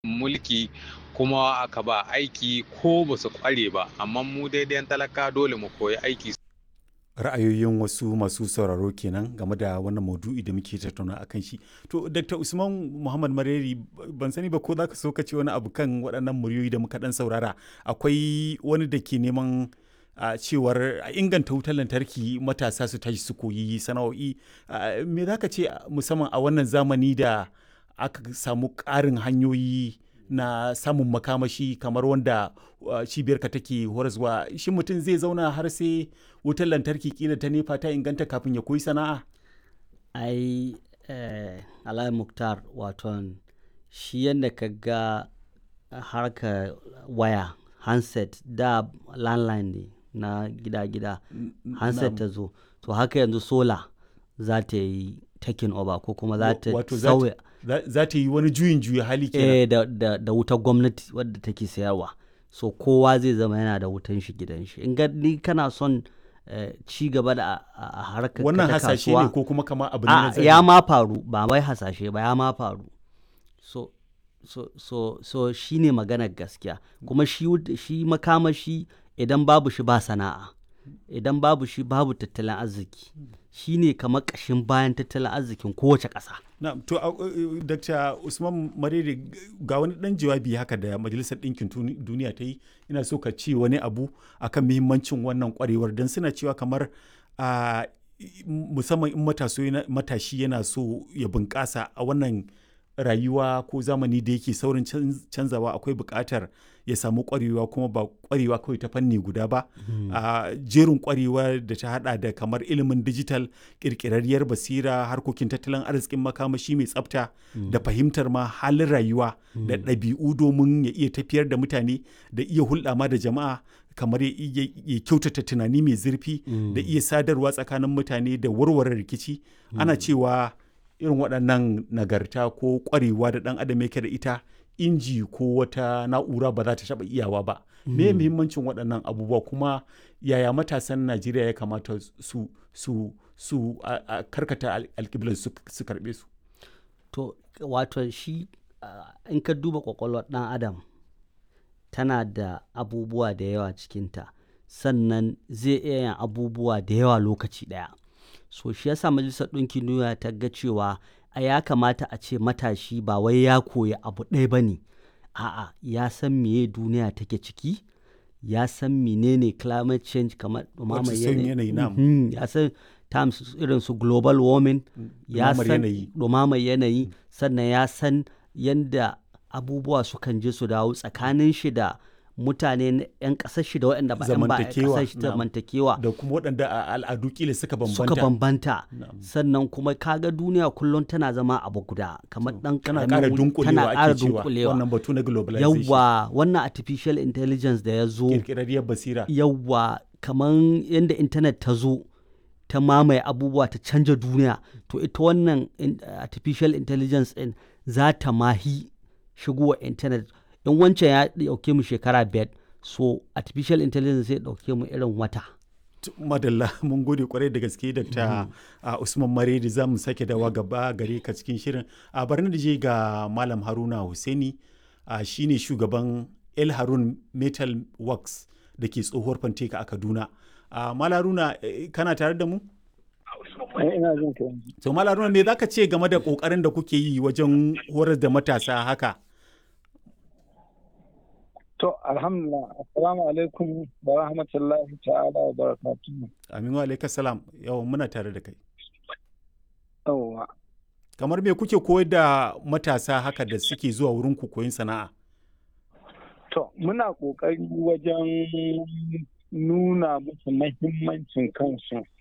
mulki kuma aka ba aiki ko ba su kware ba amma mu daidai talaka dole mu koyi aiki ra'ayoyin wasu masu sauraro kenan game da wannan maudu'i da muke tattauna a kan shi to dr usman muhammad mareri ban sani ba ko za ka so ka ce wani abu kan waɗannan muryoyi da muka ɗan saurara akwai wani da ke neman a cewar a inganta wutar lantarki matasa su tashi su koyi sana'o'i me za ka ce musamman a wannan zamani da aka samu ƙarin hanyoyi na samun makamashi kamar wanda cibiyarka take horaswa shi mutum zai zauna har sai wutar lantarki kila ta nefa ta inganta kafin ya koyi sana'a ai eh, alayi muktar waton shi yadda ka ga harka waya handset da landline ne na gida-gida handset ta zo to haka yanzu sola za ta yi taking over ko kuma za ta sauya za ta yi wani juyin juya hali kenan eh, da, da, da wutar gwamnati wadda take sayarwa so kowa zai zama yana da wutan shi gidan shi in ni kana son eh, ci gaba da a harkar wannan ta hasashe kasuwa- ne ko kuma kama abu ne a na zahiri? ya ma faru ba wai hasashe ba ya ma faru so so so so shi ne maganar gaskiya kuma shi wut- shi makamashi idan babu shi ba sana'a idan babu shi babu tattalin arziki shi ne kamar ƙashin bayan tattalin arzikin kowace ƙasa na to a- uh, dr usman marere ga wani dan jawabi haka da majalisar ɗinkin Tuni- duniya ta yi ina so ka ce wani abu akan muhimmancin wannan kwarewar don suna cewa kamar a musamman in mataso yana- matashi yana so ya bunƙasa a wannan rayuwa ko zamani da yake saurin canz- canzawa akwai buƙatar ya samu ƙwarewa kuma ba ƙwarewa kawai ta fanni guda ba a jerin ƙwarewa da ta hada da kamar ilimin digital ƙirƙirarriyar basira harkokin tattalin arzikin makamashi mai tsafta da fahimtar ma halin rayuwa da ɗabi'u domin ya iya tafiyar da mutane da iya hulɗa ma da jama'a kamar ya iya ya kyautata tunani mai zurfi da iya sadarwa tsakanin mutane da warware rikici ana cewa irin waɗannan nagarta ko ƙwarewa da ɗan adam yake da ita inji ko wata na'ura ba za ta taɓa iyawa ba me muhimmancin waɗannan abubuwa kuma yaya matasan najeriya ya kamata su su su a a karkata al- alƙiblar su su karɓe su to wato shi ah, in ka duba kwakwalwar ɗan adam tana da abubuwa da yawa cikinta sannan zai iya yin abubuwa da yawa lokaci ɗaya so shi yasa majalisar ɗinkin duniya ta ga cewa a ya kamata a ce matashi ba wai ya koyi abu ɗaya ba ne a'a ya san meye duniya take ciki ya san menene climate change kamar ɗumamar Wato sauyin yanayi, na'am. Mhm, ya san terms irin su global warming ya ɗumamar san yanayi. ɗumamar yanayi sannan ya san yadda abubuwa sukan je su dawo tsakanin shi da mutane na 'yan ƙasar shi da waɗanda ba 'yan ba 'yan Zamantakewa, ƙasar shi na'am. zamantakewa da kuma waɗanda a al'adu kila suka bambanta suka bambanta Na'am. sannan kuma kaga duniya kullum tana zama abu guda kamar ɗan tana ƙaramin ƙara wuri- dunkulewa tana ƙara ake cewa dunkulewa wannan batu na globalization yawwa wannan artificial intelligence da ya zo ƙirƙirarriyar basira yawwa kamar yadda intanet ta zo ta mamaye abubuwa ta canja duniya to ita wannan in- artificial intelligence din za ta mahi shigowa intanet in wancan ya dauke mu shekara biyar so artificial intelligence zai dauke mu irin wata T- madalla mun gode kwarai da gaske dr a usman maredi za mu sake dawa gaba gare ka cikin shirin a barni da je ga malam haruna Hussaini a shine shugaban el harun metal works da ke tsohuwar fanteka a kaduna a malam haruna eh, kana tare da mu Eh, ina jin ka yanzu. to malam haruna me zaka ce game da kokarin da kuke yi wajen horar da matasa haka To, alhamdulillah, assalamu alaikum wa rahmatullahi ta'ala wa barakatuhu. aminu alaikas salam yawan muna tare da kai Yawwa. kamar me kuke koyar da matasa haka da suke zuwa wurin ku koyon sana'a To, muna ƙoƙari wajen nuna musu mahimmancin kansu